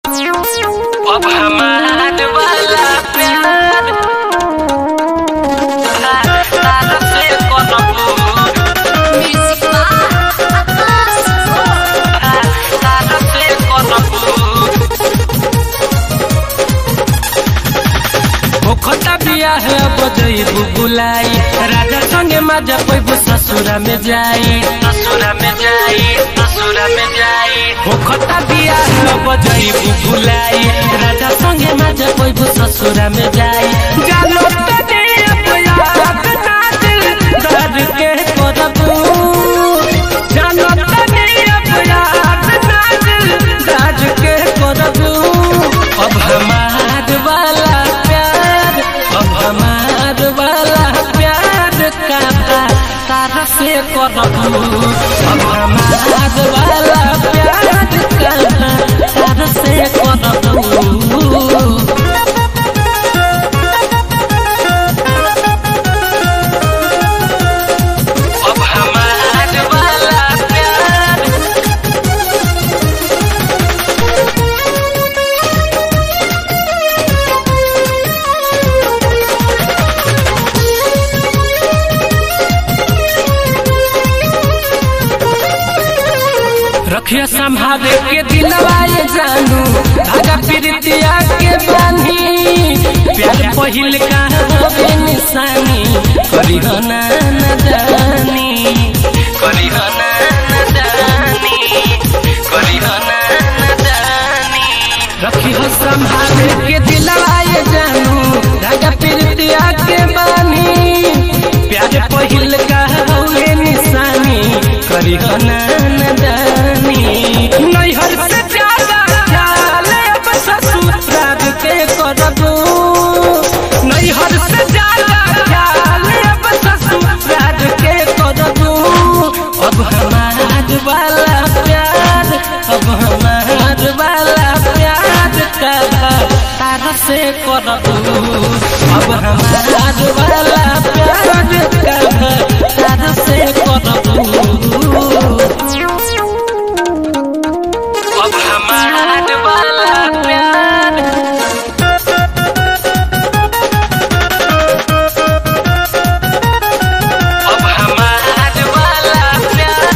अब हमार वाला प्यार तार से करबू तार से करबू ओखता बियाह बजैबू बुलाई राजा संगे मजा पैबू ससुरा में जाई ससुरा में जाई ससुरा में जाई ओखता बियाह बजैबू बुलाई राजा संगे मजा पैबू ससुरा में जाई जानो तने अपयाद ना दिल दर्द के करबू जानो तने अपयाद ना दिल दर्द के करबू अब हमार वाला प्यार अब हमार वाला प्यार का तारा से करबू अब हमार वाला प्यार का तारा से करबू अब हमार वाला प्यार रखिया संभाले के दिलवाए जानू धागा प्रीतिया के बानी प्यार पहिल का होवे निशानी करी हो ना नदानी करी हो ना नदानी करी हो ना नदानी रखी हो संभाले के दिलवाए जानू धागा प्रीतिया के बानी प्यार पहिल का होवे निशानी करी हो ना नदानी नैहर से ज्यादा ख्याल अब ससुराल के करबू नैहर से ज्यादा ख्याल अब ससुराल के करबू अब हमार वाला प्यार अब हमार वाला प्यार का तारा से करबू अब हमार वाला प्यार का तारा से करबू अब हमार वाला प्यार अब हमार वाला प्यार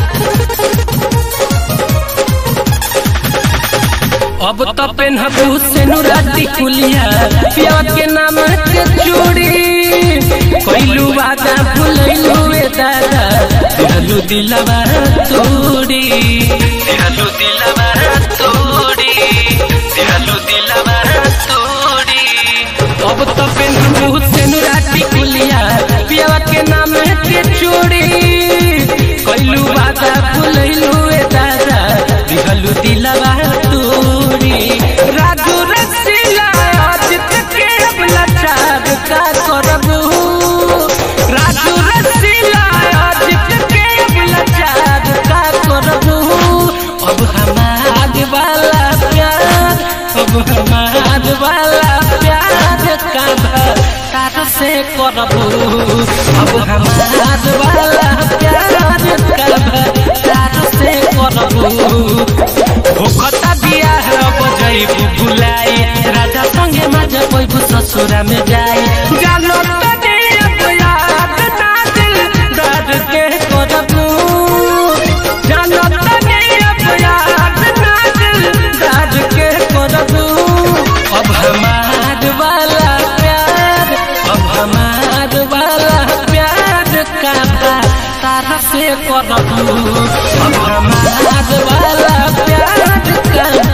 अब तो पेनहबू से नुराती कुलिया पिया के नाम के चूड़ी कोइलू वादा भूलैलू ए दादा दिलू दिलवा तोड़ी दिहलू दिलवा तोड़ी दिहलू दिलवा तोड़ी अब तो पेनहबू से नुराती कुलिया पिया के नाम के चूड़ी कोइलू वादा भूलैलू ए दादा दिलू दिलवा तोड़ी राजू रसीला आज तक के अब लाचार का करबू राजू रसीला आज तक के अब लाचार का करबू अब हमार वाला प्यार अब हमार वाला प्यार का तार से करबू अब हमार वाला प्यार का तार से करबू होखता बियाह बजैबू बुलाई राजा संगे मजा पैबू ससुरा में जाई जानो तने अब याद ना दिल दर्द के करबू जानो तने अब याद ना दिल दर्द के करबू अब हमार वाला प्यार अब हमार वाला प्यार का तारा से करबू अब हमार वाला प्यार का